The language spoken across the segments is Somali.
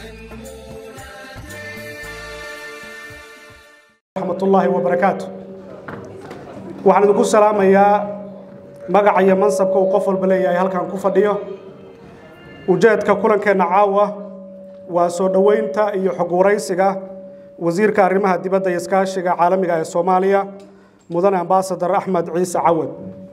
raxmatullaahi wabarakaatu waxaan idinku salaamayaa magaca iyo mansabka uu qof walba leeyahay halkan ku fadhiyo ujeedka kulankeenna caawa waa soo dhoweynta iyo xog waraysiga wasiirka arrimaha dibadda iyo iskaashiga caalamiga ee soomaaliya mudane ambasadar axmed ciise cawad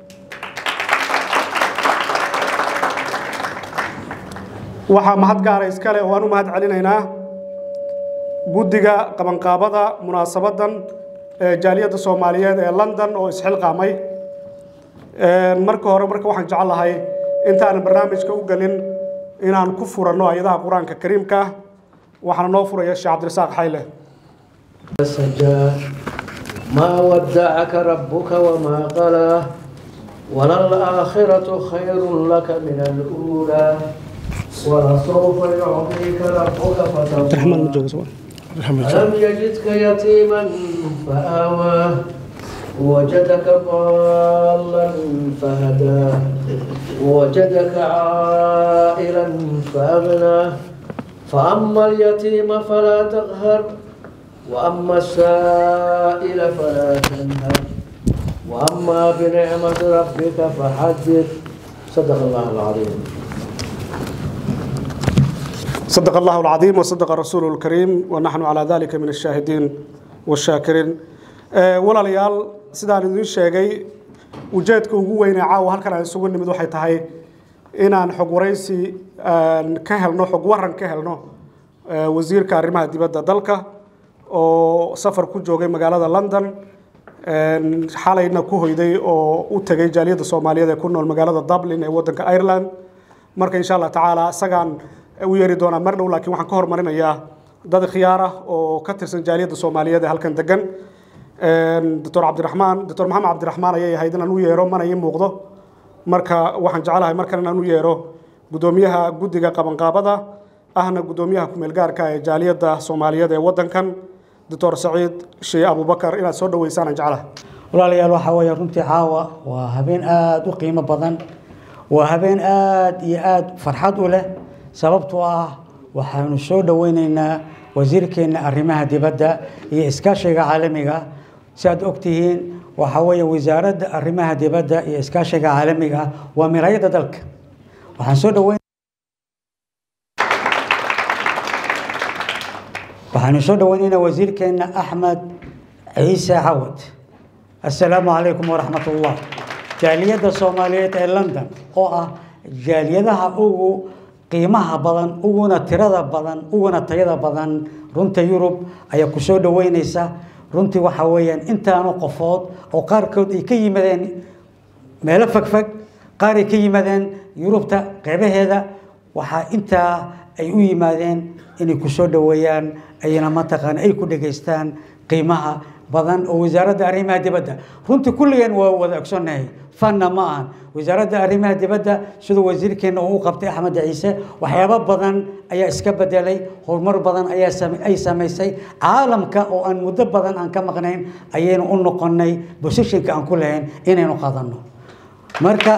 waxaa mahad gaara iskale oo aan u mahad celinaynaa guddiga qabanqaabada munaasabaddan ee jaaliyadda soomaaliyeed ee london oo isxilqaamay marka hore marka waxaan jecel lahay intaanan barnaamijka u gelin inaan ku furanno ayadaha qur-aanka kariimka ah waxaana noo furaya sheekh cabdirasaaq xayle سجى ما ودعك ربك وما قلى وللآخرة خير لك من الأولى ولسوف يعطيك ربك فترضى ألم يجدك يتيما فآوى وجدك ضالا فهدى وجدك عائلا فأغنى فأما اليتيم فلا تقهر وأما السائل فلا تنهر وأما بنعمة ربك فحدث صدق الله العظيم صدق الله العظيم وصدق رسوله الكريم ونحن على ذلك من الشاهدين والشاكرين walaalayaal sidaan idiin sheegay ujeedka ugu weynee caawa halkan aan isugu nimid waxay tahay inaan xog waraysi ka helno xog waran ka helno wasiirka arrimaha dibadda dalka oo safar ku joogay magaalada london xalayna ku hoyday oo u tegay jaaliyadda soomaaliyeed ee ku nool magaalada dublin ee waddanka ireland marka insha allah tacaala isagaan u yeeri doonaa mar dhow laakiin waxaan ka hormarinayaa dad khiyaar ah oo ka tirsan jaaliyadda soomaaliyeed ee halkan degan doctor cabdiraxmaan doctor maxamed cabdiraxmaan ayay ahayd inaan u yeero mana ii muuqdo marka waxaan jecelahay markan inaan u yeero guddoomiyaha guddiga qabanqaabada ahna guddoomiyaha kumeel gaarka ee jaaliyadda soomaaliyeed ee waddankan doctor saciid shee abubakar inaad soo dhoweysaan aan jecelahay walaalayaal waxaa weeye runtii caawa waa habeen aada u qiimo badan waa habeen aada iyo aada farxad u leh sababtoo ah waxaanu soo dhoweyneynaa wasiirkeenna arrimaha dibadda iyo iskaashiga caalamiga si aad ogtihiin waxaa weeye wasaaradda arrimaha dibadda iyo iskaashiga caalamiga waa miraayadda dalka waxaan soo dhoweyn waxaanu soo dhoweyneynaa wasiirkeenna axmed ciise cawad assalaamu calaykum waraxmat ullah jaaliyadda soomaaliyeed ee london oo ah jaaliyadaha ugu qiimaha badan uguna tirada badan uguna tayada badan runta yurub ayaa ku soo dhoweyneysa runtii waxaa weeyaan intaanu qofood oo qaarkood ay ka yimaadeen meelo fogfog qaar ay ka yimaadeen yurubta qeybaheeda waxaa intaa ay u yimaadeen inay ku soo dhoweeyaan ayna mataqaana ay ku dhegaystaan qiimaha badan oo wasaaradda arrimaha dibadda runtii kulligeen waa wada ogsoonnahay fanna ma ahan wasaaradda arrimaha dibadda siduu wasiirkeenna uu u qabtay axmed ciise waxyaabo badan ayaa iska bedelay horumar badan ayaa ay samaysay caalamka oo aan muddo badan aan ka maqnayn ayaynu u noqonnay bosishinka aan ku lahayn inaynu qadanno marka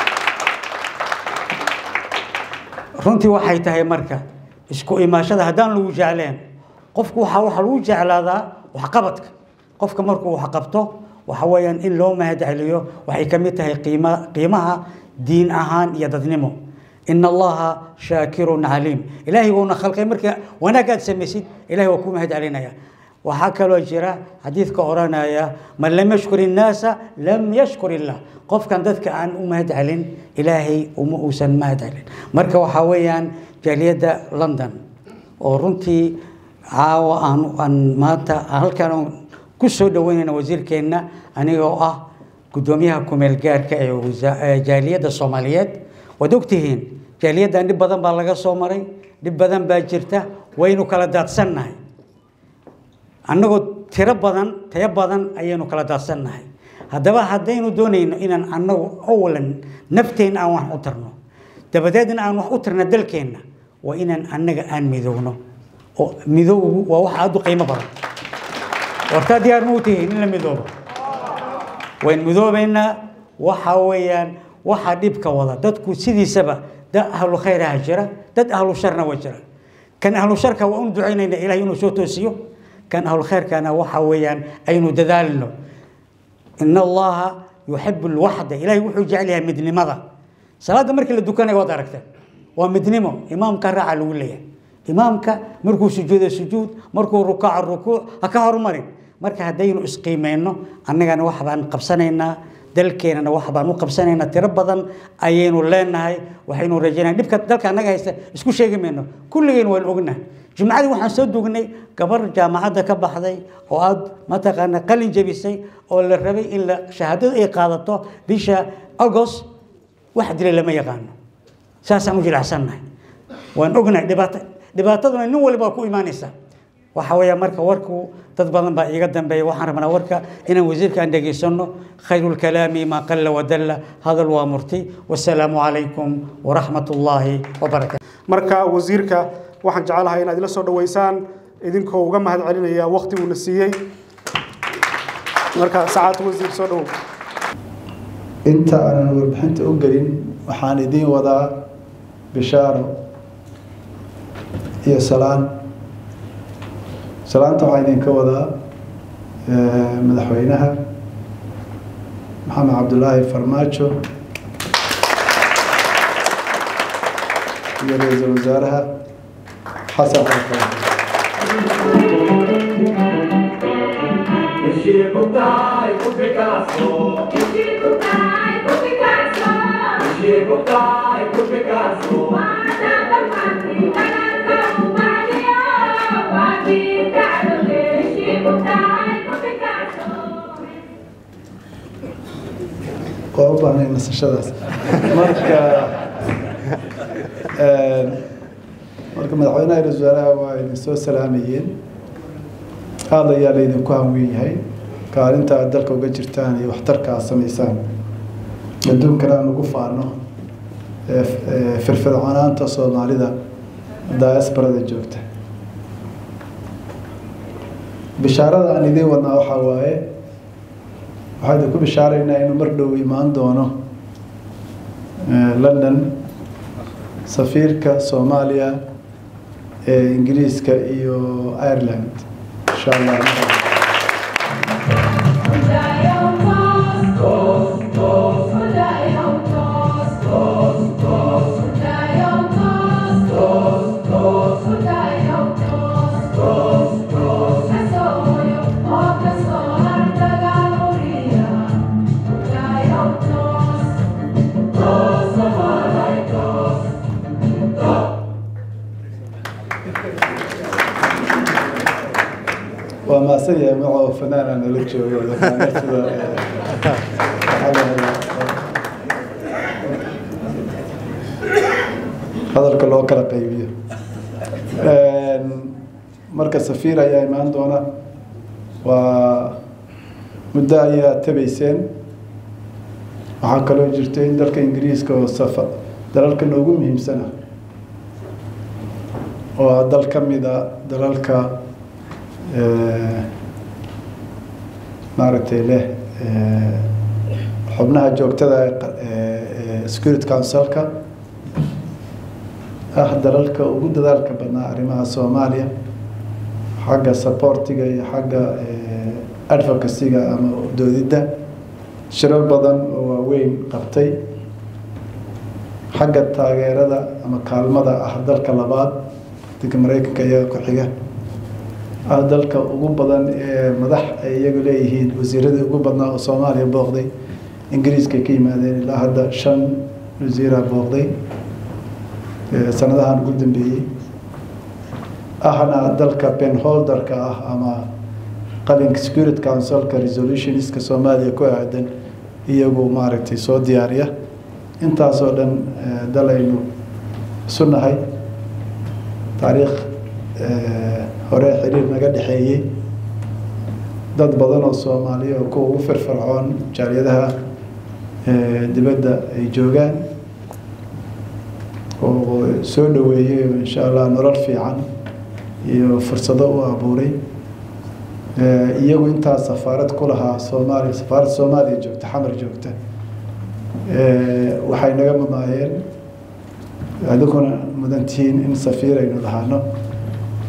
runtii waxay tahay marka isku imaashada haddaan lagu jecleen qofku waxaa waxaa lagu jeclaadaa waxqabadka qofka markuu wax qabto waxa weeyaan in loo mahad celiyo waxay ka mid tahay qiima qiimaha diin ahaan iyo dadnimo ina allaha shaakirun caliim ilaahay wuuna khalqay marka wanaag aad samaysid ilahay waa ku mahad celinaya waxaa kaloo jira xadiidka odhanaya man lam yashkur innaasa lam yashkur illah qofkan dadka aan u mahad celin ilaahay uma uusan mahad celin marka waxaa weeyaan jaaliyadda london oo runtii caawa aan aan maanta halkan ku soo dhoweynayna wasiirkeenna anigoo ah guddoomiyaha kumeel gaarka ee jaaliyadda soomaaliyeed waad ogtihiin jaaliyaddan dhib badan baa laga soo maray dhib badan baa jirta waynu kala daadsannahay annagoo tiro badan tayo badan ayaynu kala daadsannahay haddaba haddaynu doonayno inaan annagu awalan nafteenna aan wax u tarno dabadeedna aan wax u tarna dalkeenna waa inaan annaga aan midowno oo midowgu waa wax aada u qiimo badan wartaa diyaar ma u tihiin in la midoobo wayn midoobaynaa waxaa weeyaan waxaa dhibka wada dadku sidiisaba dad ahlu khayraha jira dad ahlu sharna waa jira kan ahlu sharka waa un ducaynayna ilahay inuu soo toosiyo kan ahlu khayrkana waxa weeyaan aynu dadaalno in allaha yuxibu lwaxda ilahay wuxuu jecel yahay midnimada salaadda markii la dukanayo waad aragteen waa midnimo imaamka raaca lagu leeyahay imaamka markuu sujuudo sujuud markuu rukaaco rukuuc ha ka horumarin marka haddaynu isqiimeyno annagana wax baan qabsanaynaa dalkeenana wax baan u qabsanaynaa tiro badan ayaynu leenahay waxaynu rajaynaa dhibka dalka annaga haysta isku sheegi mayno kulligeen waan ognahay jumcadii waxaan soo dugnay gabar jaamacadda ka baxday oo aad mataqaana qalin jebisay oo la rabay in la shahaadadu ay qaadato bisha agost wax dilay lama yaqaano saasaan u jilacsannahay waan ognahay dhibaato dhibaataduna nin waliba ku imaanaysa waxa weeya marka warku dad badan baa iiga dambeeya waxaan rabnaa warka inaan wasiirka aan dhegaysano khayru lkalaami maa qalla wadalla hadal waa murti wasalaamu calaykum waraxmat ullaahi wabarakatu marka wasiirka waxaan jecelahay inaad ila soo dhaweysaan idinkoo uga mahad celinaya waqti uuna siiyey marka sacaad wasiir soo dhowow inta aanan warbixinta u gelin waxaan idiin wadaa bishaaro iyo salaan salaanta waxaa idinka wadaa madaxweynaha maxamed cabdulaahi farmaajo iyo ra-iisul wasaaraha xasan xasan waa u baahnay nasashadaas marka marka madaxweynaha ra-isul wasaaraha waa idin soo salaamayeen aada ayaa laydinku hanweyn yahay kaalinta aad dalka uga jirtaan iyo waxtarka aad samaysaan adduunkana aan ugu faano firfircoonaanta soomaalida diasbarada joogta bishaarada aan idiin wadnaa waxaa waaye waxaa idinku bishaaraynaa inuu mar dhow imaan doono london safiirka soomaaliya ee ingiriiska iyo ireland insha allah waa maasan yahay macoo fanaan aan nala joogo yaqaana sida hadalka loo kala qaybiyo marka safiir ayaa imaan doona waa muddo ayaa tabayseen waxaa kaloo jirta in dalka ingiriiska oo safa dalalka noogu muhiimsana oo ah dal ka mida dalalka maaragtay leh xubnaha joogtada security councilka ah dalalka ugu dadaalka badnaa arrimaha soomaaliya xagga supportiga iyo xagga advocacyga ama doodidda shirar badan oo waaweyn qabtay xagga taageerada ama kaalmada ah dalka labaad dalka mareykanka iyaga ku xiga ah dalka ugu badan ee madax ay iyagu leeyihiin wasiiradii ugu badnaa oo soomaaliya booqday ingiriiska ka yimaadeen ilaa hadda shan wasiira booqday sanadahan ugu dambeeyey ahna dalka penholderka ah ama qalinka security councilka resolutionska soomaaliya ku aadan iyagu maaragtay soo diyaariya intaasoo dhan dal aynu isu nahay taariikh hore xiriir naga dhexeeyey dad badan oo soomaaliya oo kuwa ugu firfircoon jaaliyadaha dibadda ay joogaan oo soo dhaweeyey oo insha allah nolol fiican iyo fursado u abuuray iyagu intaa safaarad ku lahaa soomaaliya safaaradda soomaaliya joogta xamar joogta waxay naga mamaayeen adiguna mudantihiin in safiir aynu lahaano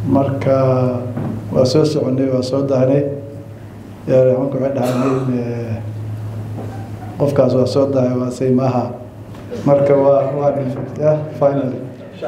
marka waa soo soconay waa soo dahnay yareemanku waxay dhahay qofkaas waa soo dahay waa say maaha marka waa waa ya finally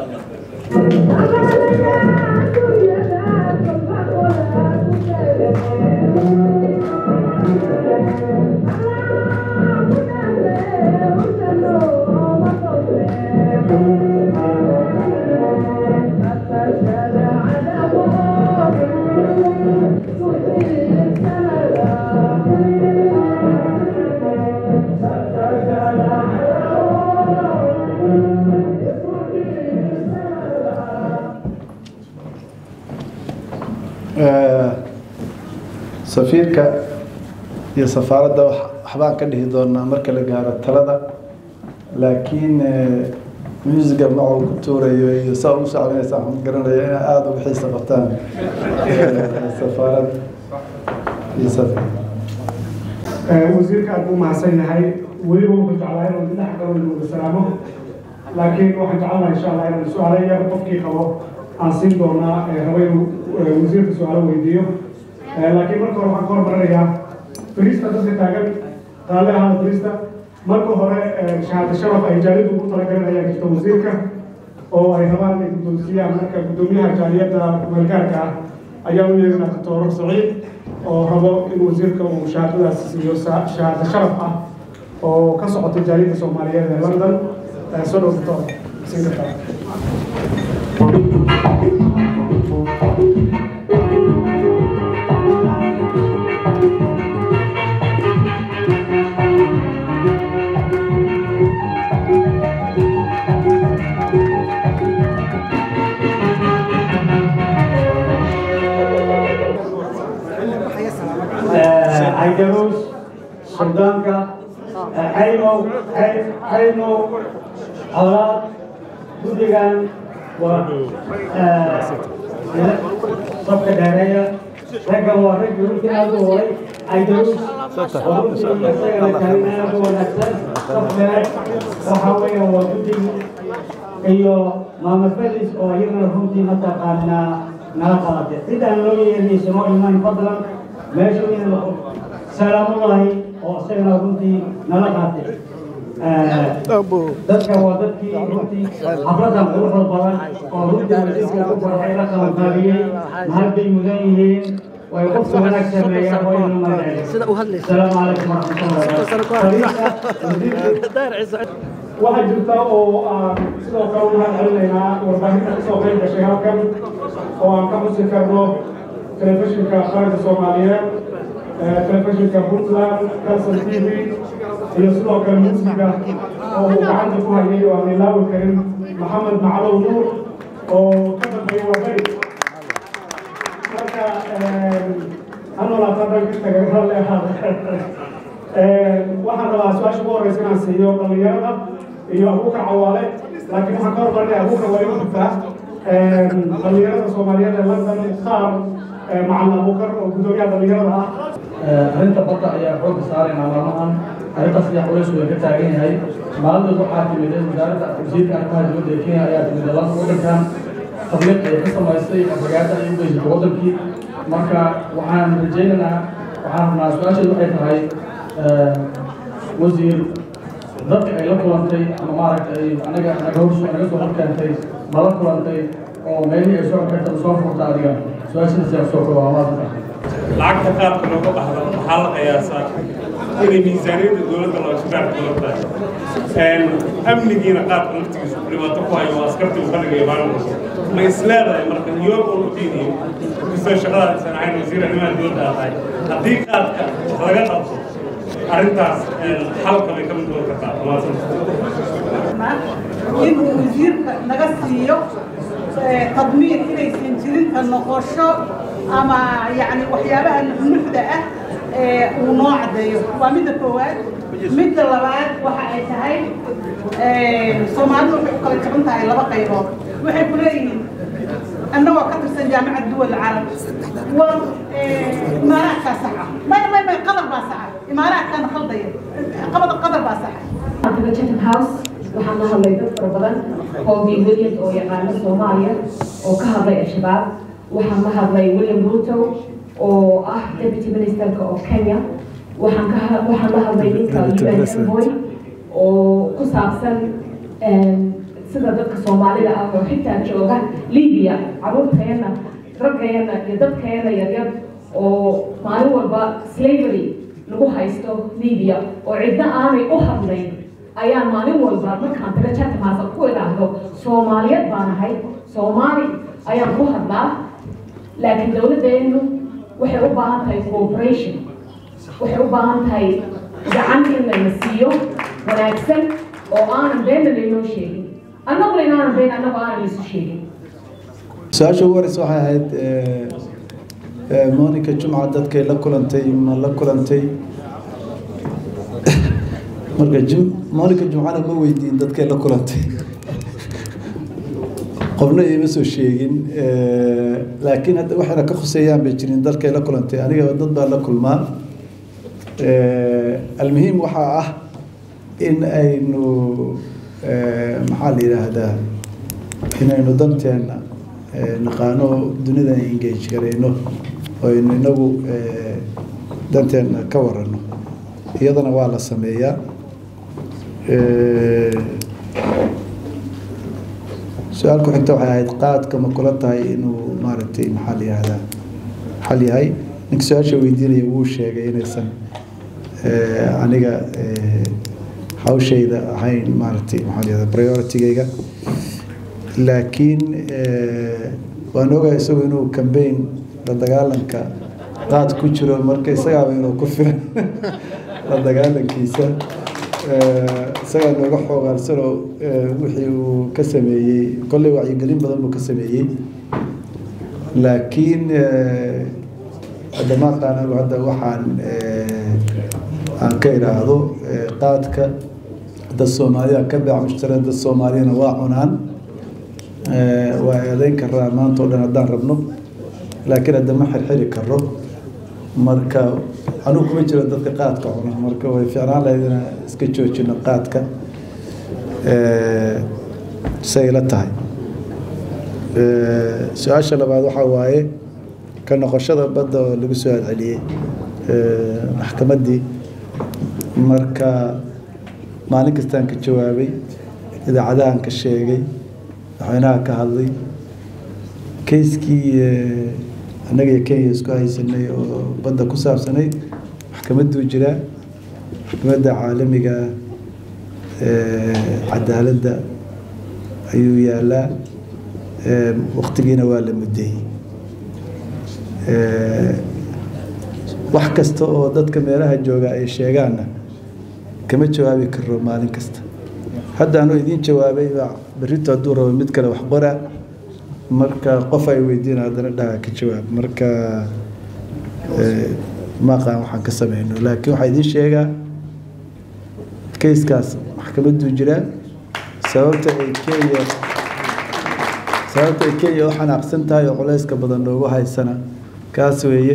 safiirka iyo safaaradda waxbaan ka dhihi doonaa marka la gaaro talada laakiin musiga macuu ku tuurayo iyo saa u sacbinaysa waxaan garanaya inay aada uga xiisa qabtaan safaarad iyo safir wasiirka aad buu mahadsan yahay weliba wuxuu jeclaa inuu dhex galo inuu wada salaamo laakiin waxaan jecelnaha insha allah inaan su-aalo yar qofkii qabo aan siin doonaa raba inuu wasiirka su-aalo weydiiyo laakiin marka hore waxaan ka hormarinayaa fariista dadka taagan raalli ahaada fariista marka hore shahaado sharaf ay jaalidu ugu talagaleen ayaa jirta wasiirka oo ay rabaan inay guddoonsiiyaan marka guddoomiyaha jaaliyadda meelgaarka ah ayaa u yeerinaa doctor saciid oo rabo in wasiirka uu shahaadadaas siiyo shahaado sharaf ah oo ka socota jaaliyadda soomaaliyeed ee london soo dhow doctor siin kartaa عيدروس سلطانكا حيمو حيمو أولاد guddigan waa sabka dheereeya raggan waa rag runtii aad u horay aydarus waa runtii isagana taagan aad u wanaagsan saf dheere waxa weeye waa guddig iyo maama felis oo iyagana runtii mataqaanaa nala qabatay cidaan loo yeerinaysa noo imaan fadlan meesha inuu salaamullahi oo isagana runtii nala qaatay dadka waa dadkii runtii xafladan quruxda badan oo runtii wasiirka u farxay la qabanqaabiyey mahad bay mudan yihiin way qofka wanaag sameeyaan oo inu magacay asalaamu calaykum waraxmatullahi waxaa jirta oo aan sidoo kale u mahad celinaynaa warbaahinta kasoo qayb gashay halkan oo aan ka xusi karno telefishinka qaranka soomaaliyeed telefishinka puntland calson t v iyo sidoo kale musiga oo uu gacanta ku hayay oo aan ilaawi karin maxamed macalow nuur oo ka dambeeya wabari marka hanolaatan dhanka tagay ralle ahaada waxaan rabaa su-aasha ugu horeysa inaan siiyo dhallinyarada iyo abuukar cawaale laakiin waxaan ka hormarinaya abuukar waa inuu gudbaa dhallinyarada soomaaliyeed ee london mukhtaar macalin abuukar oo guddoomiyaha dhallinyarada ah arrinta badda ayaa xoogga saaraynaa maalmahan arrintaas ayaa culays weyn ka taagan yahay maalintood waxaa timid wasaaradda wasiirka arrimaha dibadda ee kenya ayaa timid lan waddankan tabliiq ay ka samaysay afagaada ay u geysatay waddankii marka waxaan rajaynaynaa waxaan rabnaa su-aasheedu waxay tahay wasiir dadka ay la kulantay ama maaragtay anaga naga hor naga soo horkeentay ma la kulantay oo meelihii ay soo xirta soo furta adiga su-aashidaas ayaa soo kooba maanta lacagta qaabka looga baxdo waxaa la qiyaasaa inay miisaaniyadda dowladda loo shaqaarka loo tahay amnigiina qaabka laftigiisu dhibaato ku hayo askartii uu ka dhigayo maamulka ma isleedahay marka iyoog oo udiiniyo kastoo shaqadaas aysan ahayn wasiir arrimaha dowladda aad tahay haddii qaadka wax laga qabto arrintaas xalka bay ka mid noqon kartaa maasanta inuu wasiirka naga siiyo tadmiir inaysan jirin ka noqosho ama yani waxyaabaha nuxda ah uu noo caddeeyo waa midda koowaad midda labaad waxa ay tahay soomaalidu waxay u kala jaban tahay laba qaybood waxay ku leeyihiin annagoo ka tirsan jaamacad duwal carab war imaaraadkaa saxa may may may qadar baa saxa imaaraadkaana khaldaya qabada qadar baa saxa Chatham House waxaan la hadlay dad fara badan oo Williams oo yaqaana Soomaaliya oo ka hadlay al-shabaab waxaan la hadlay william ruto oo ah deputy ministerka of kenya waxaan ka waxaan la hadlay ninka un envoy oo ku saabsan sida dadka soomaalida ah oo xitaa jooga libya caruurteena raggeena iyo dadkeena yaryar oo maalin walba slavery lagu haysto libya oo cidna aanay u hadlayn ayaan maalin walba markaan taga chatamaasa ku idhaahdo soomaaliyeed baan ahay soomaali ayaan ku hadlaa laakiin dowladdeenu waxay u baahan tahay cooperation waxay u baahan tahay gacan in layna siiyo wanaagsan oo aanan beenna laynoo sheegin annaguna inaanan been annagu aanan laysu sheegin su-aasha ugu horeysa waxay ahayd monica jumca dadkay la kulantay ma la kulantay marka jim monica jumcana ma weydiin dadkay la kulantay qofna iima soo sheegin laakiin hadda waxayna ka khuseeyaan bay jirin dadkay la kulantay aniga dad baa la kulmaa almuhiim waxaa ah in aynu maxaa la yidhaahdaa inaynu danteena naqaano dunida engage garayno oo aynu inagu danteena ka warano iyadana waa la sameeyaa su-aal ku xigta waxay ahayd qaadka ma kula tahay inuu maaragtay maxaa la yihahdaa xal yahay ninka su-aasha weydiinaya wuu sheegay inaysan aniga hawshayda ahayn maaragtay maxaa la yihahdaa prioritigayga laakiin waan ogahay isagu inuu cambaign la dagaalanka qaad ku jiro marka isagaaba inuu ku filan la dagaalankiisa isagaa nooga xoogaalsanoo wixii uu ka sameeyey kolley wacyigelin badan buu ka sameeyey laakiin haddamaaqaan anigu hadda waxaan aan ka idhaahdo qaadka dad soomaaliya ka beec mushtara dad soomaaliyana waa cunaan waa eedeyn karaa maanta o dhan haddaan rabno laakiin hadda ma xirxiri karo marka anugu kuma jiro dadka qaadka cuna marka way fiicnaan lahayd inaan iska joojino qaadka say la tahay su-aasha labaad waxaa waaye ka noqoshada badda oo lagu soo celceliyey maxkamaddii marka maalin kastaan ka jawaabay idaacadahan ka sheegay madaxweynaha ka hadlay kayskii annaga iyo kenya isku haysanay oo badda ku saabsanayd maxkamadduu jiraa maxkamadda caalamiga cadaaladda ayuu yaalaa waktigiina waa la muddeeyey wax kasta oo dadka meelaha jooga ay sheegaanna kama jawaabi karo maalin kasta hadda anuu idiin jawaabay baa berrito hadduu rabo mid kale wax qora marka qof ay weydiina haddana dhaha ka jawaab marka maaqaan waxaan ka sameyno laakiin waxaa idiin sheegaa kayskaas maxkamadduu jiraa sababta ay kenya sababta ay kenya u xanaaqsan tahay oo culayska badan loogu haysana kaas weeye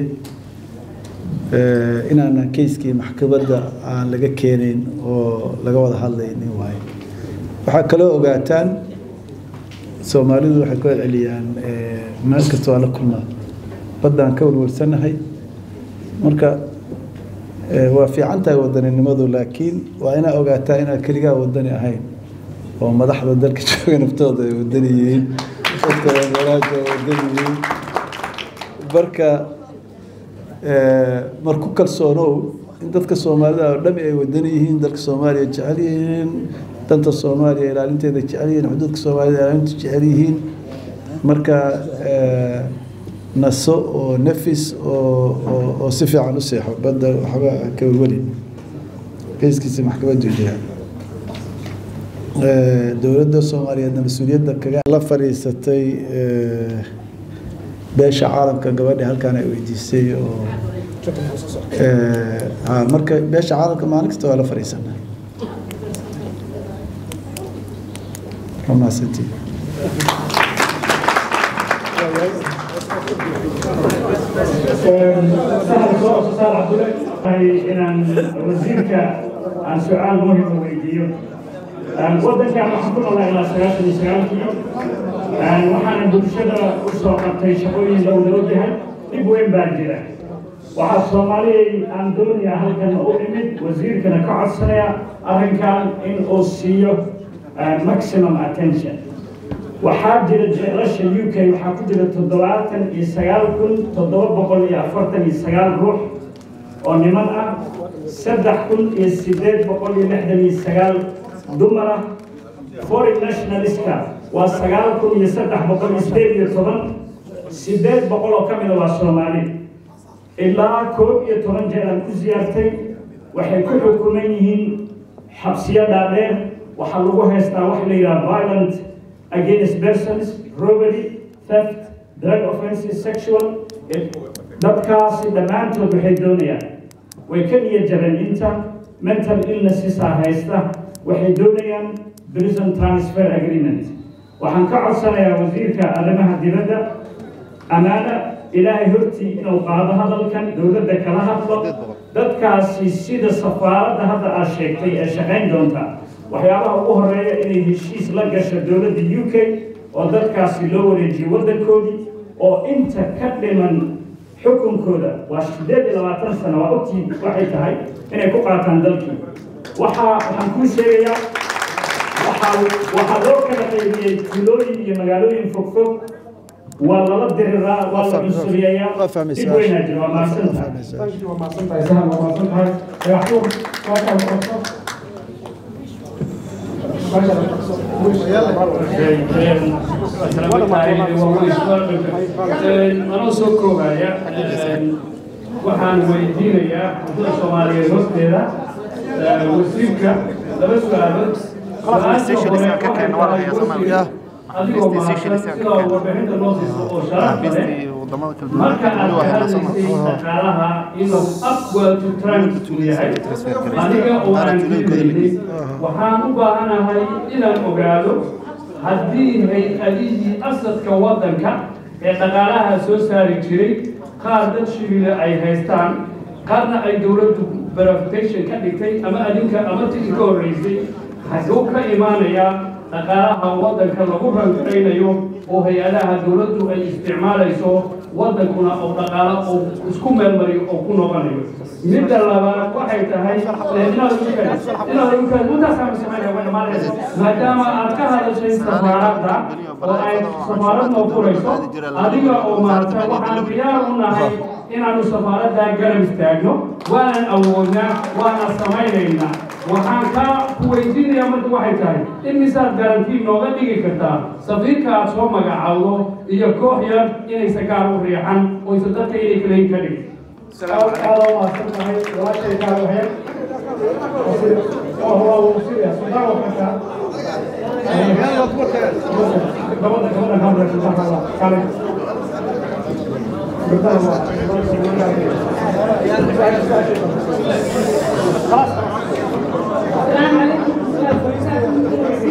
inaanan kayskii maxkamadda aan laga keenayn oo laga wada hadlaynin waaye waxaa kaloo ogaataan soomaalidu waxay ku celceliyaan meel kasta waa la kulmaa baddaan ka warwarsanahay marka waa fiican tahay wadaninimadu laakiin waa inaa ogaataa inaad keligaa wadani ahayn oo madaxda dalka jooga naftooda ay wadani yihiin dadka meelaha wadani yihiin marka mar ku kalsoonow in dadka soomaalida oo dhami ay wadani yihiin dalka soomaaliya jecel yihiin danta soomaaliya ilaalinteeda jecel yihiin xuduudka soomaalida ilaalinta jecel yihiin marka naso oo nafis oo oo oo si fiican u seexo badda waxba ka welwelin kayskiisa maxkamaddu jira dowladda soomaaliyeedna mas-uuliyadda kaga la fadhiisatay beesha caalamka gabadha halkaan ay weydiisay oo marka beesha caalamka maalin kasta waa la fadhiisanaa ramaasantii inaan wasiirka aan su-aal muhima weydiiyo wadankan waxaan ku noolaa ilaa sagaashan iyo sagaalkii waxaana bulshada u soo qabtay shaqooyin loo loo yahay dhib weyn baa jira waxaa soomaaliyay aan doonayaa halkan u imid wasiirkana ka codsanaya arrinkan in uu siiyo maximum attention waxaa jira jeelasha u k waxaa ku jira toddobaatan iyo sagaal kun toddoba boqol iyo afartan iyo sagaal ruux oo niman ah saddex kun iyo sideed boqol iyo lixdan iyo sagaal dumar ah foreign nationalistka waa sagaal kun iyo saddex boqol iyo sideed iyo toban sideed boqol oo ka mida waa soomaali ilaa koob iyo toban jeer aan ku siyaartay waxay ku xukuman yihiin xabsiyo dhaadheer waxaa lagu haystaa wax la yidhaha violent against persons robbery theft drug offenses sexual dadkaasi dhammaantood waxay doonayaan way ka niya jabeen inta mental illnessesaa haysta waxay doonayaan prison transfer agreement waxaan ka codsanayaa wasiirka arrimaha dibadda amaana ilaahay hortii inuu qaado hadalkan dowladda kala hadlo dadkaasi sida safaaradda hadda aad sheegtay ee shaqayn doonta waxyaabaha ugu horeeya inay heshiis la gasho dowladda u k oo dadkaasi loo wareejiyo waddankoodii oo inta ka dhiman xukunkooda waa sideed iyo labaatan sano waa ogtii waxay tahay inay ku qaataan dalkii waxaa waxaan kuu sheegayaa waxaa waxaa loo kala qaybiyey tuulooyin iyo magaalooyin fogfog waa lala diriraa waa la cunsuliyayaa dib weynaa jira waa mahadsantahay waa mahadsantahay sahal waa mahadsantahay dhagaxtuur waa kala qabso anoo soo koobaya waxaan weydiinayaa wadada soomaaliyeed hoosteeda wasiirka laba su-aalood adigoo mahadsan sida warbixinta noo siiso oo sharaf leh marka aad ka hadlaysay dhaqaalaha inuu upwell to trend uu yahay aniga oo aan fiilaynay waxaan u baahanahay inaan ogaado haddii hay-adihii asadka waddanka ee dhaqaalaha soo saari jiray qaar dad shibile ay haystaan qaarna ay dowladdu verification ka dhigtay ama adinka ama tigi ka horreysay xaguu ka imaanayaa dhaqaalaha waddanka lagu rangaraynayo oo hay-adaha dowladdu ay isticmaalayso waddankuna oo dhaqaalo oo isku meelmariyo oo ku noqonayo midda labaad waxay tahay maadaama aad ka hadashay safaaradda oo ay safaarad noo furayso adiga oo maarta waxaan diyaar u nahay inaanu safaaradda garab istaagno waanan awoodnaa waana samaynaynaa waxaan kaa ku weydiinayaa marka waxay tahay in misaad garantii nooga dhigi kartaa safiirka aad soo magacaawdo iyo koox yar inaysa gaar u riixan oysa dadka inay kalayn ka dhig aada u mahadsan tahay walaashay kaa waxyar waa wasiir sultaan wakanka gabadha gabadha kamre sultaan kala kale السلام عليكم ورحمة الله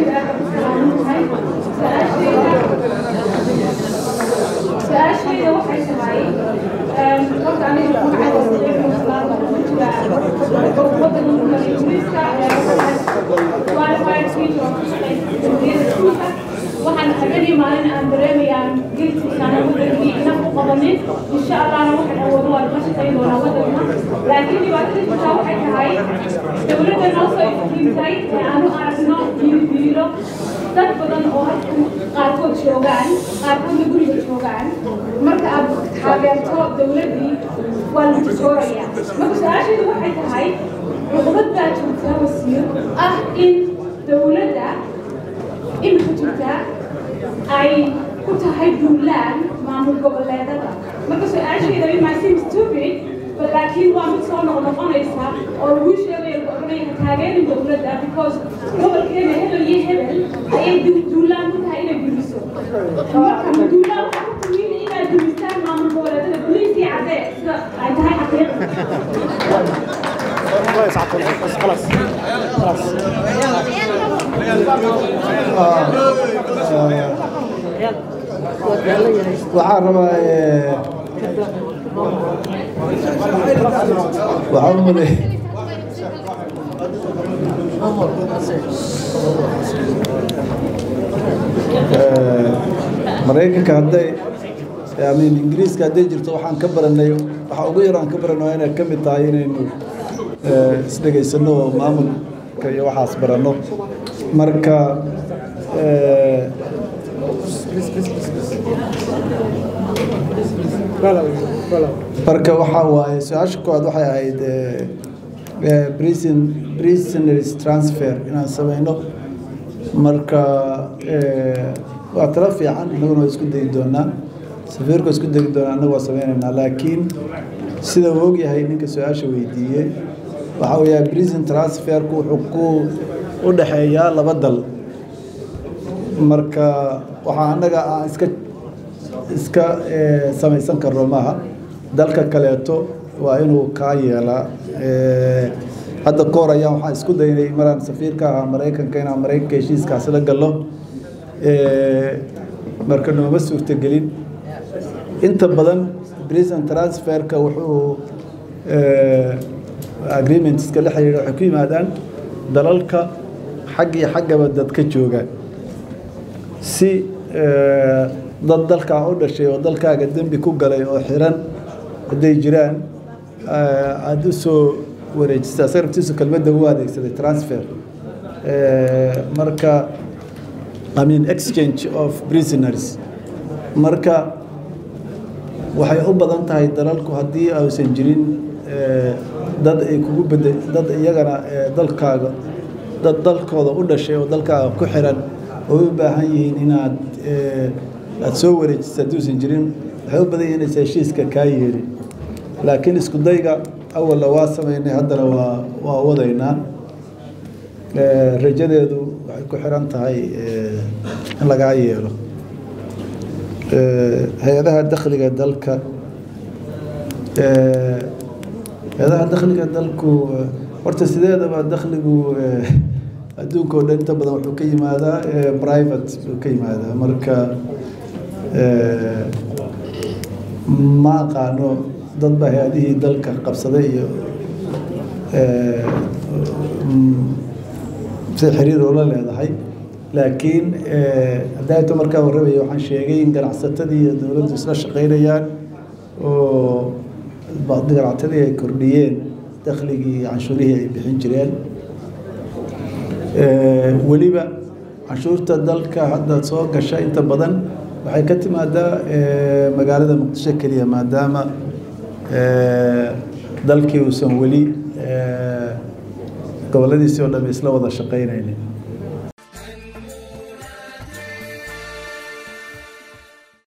وبركاته su-aashayda waxay tahay horta aniga magacayda sadeex muslaan ku jira waddanka ingiriiska qualified teacher oo ku shaqeysa kulliyada iskuulka waxaan habeenii maalin aan dareemayaan giltiisana wadankii inaf u qabanin insha allahna waxaan awoodo waan ka shaqayn doonaa waddanka laakiin dhibaatada jirtaa waxay tahay dowladda noo soo iftiimtay ee aanu aragno diiridiiro dad badan oo halkan qaarkood joogaan qaarkoodna guriga joogaan marka aad taageerto dowladdii waa la tijooraya marka su-aashaydu waxay tahay cuqubad baa jirta wasiir ah in dowladda imika jirta ay ku tahay duulaan maamul goboleedada marka su-aashayda it might seem stupid but laakiin waa mid soo noqnoqonaysa oo lagu sheegaya lagu odhanaya ha taageerin dowladda because gobolkeena hebel iyo hebel ayay du- duulaan ku tahay inay dumiso marka ma duulaan waxaa ku timiin inaad dumistaan maamul goboleedada boliisii caddee sida ay tahay xaqiiqa waxaan rabaa eh, waxaan u maleeyay Eh, maraykanka hadday amin ingiriiska hadday jirto waxaan ka baranay waxa ugu yar aan ka baranay waa inay ka mid tahay inaynu eh, isdhegaysano oo maamulka iyo waxaas baranno marka eh, marka waxaa waaye su-aasha koowaad waxay ahayd eh, eh, prison prisoners transfer inaan samayno marka eh, waa talo fiican innaguna waa isku dayi doonaa safiirku waa isku dayi doonaa annagu waa sameynaynaa laakiin sida uu ogyahay ninka su-aasha weydiiyey waxa weeyaa prison transferku wuxuu ku u dhexeeyaa laba dal marka waxaa annaga aan iska iska eh, samaysan karno maaha dalka kaleeto waa inuu kaa yeelaa Eh, hadda ka hor ayaan waxaan isku daynay maraan safiirka ahaa maraykanka inaan maraykanka heshiiskaasi la gallo Eh, marka nooma suurtagelin inta badan prison transferka wuxuu eh, agreementska la xiriira waxay ku yimaadaan dalalka xag iyo xaggaba dad ka joogaan si eh, dad dalkaa u dhashay oo dalkaaga dembi ku galay oo xiran hadday jiraan eh, aada u soo wareejisa asaga naftiisu kelmadda u adeegsaday transfer Eh, marka I mean exchange of prisoners marka waxay u badan tahay dalalku haddii aysan jirin eh, dad ay kugu bede dad iyagana eh, dalkaaga dad dalkooda u dhashay oo dalkaaga ku xiran oo u baahan yihiin inaad eh, aad soo wareejiso hadduusan jirin waxay u badan yihiin inaysan heshiiska kaa yeelin laakiin isku dayga awalna waa sameynay haddana waa waa wadaynaa Eh, rajadeedu waxay ku xiran tahay eh, in lagaa yeelo Eh, hay-adaha dakhliga dalka eh, hay-adaha dakhliga dalku eh, horta sideedaba dakhligu eh, adduunka oo dhan inta badan wuxuu ka yimaadaa eh, private buu ka yimaadaa marka eh, ma aqaano dad baa hay-adihii dalka qabsaday iyo eh, mm, si xiriir ula leedahay laakiin hadaato markaa warramaya waxaan sheegay in ganacsatadii iyo dowladdu isla shaqaynayaan oo ganacsatadii ay kordhiyeen dakhligii canshuurihii ay bixin jireen weliba canshuurta dalka hadda soo gasha inta badan waxay ka timaadaa magaalada muqdisho keliya maadaama dalkii uusan weli goboladiisii oo dhan isla wada shaqaynaynin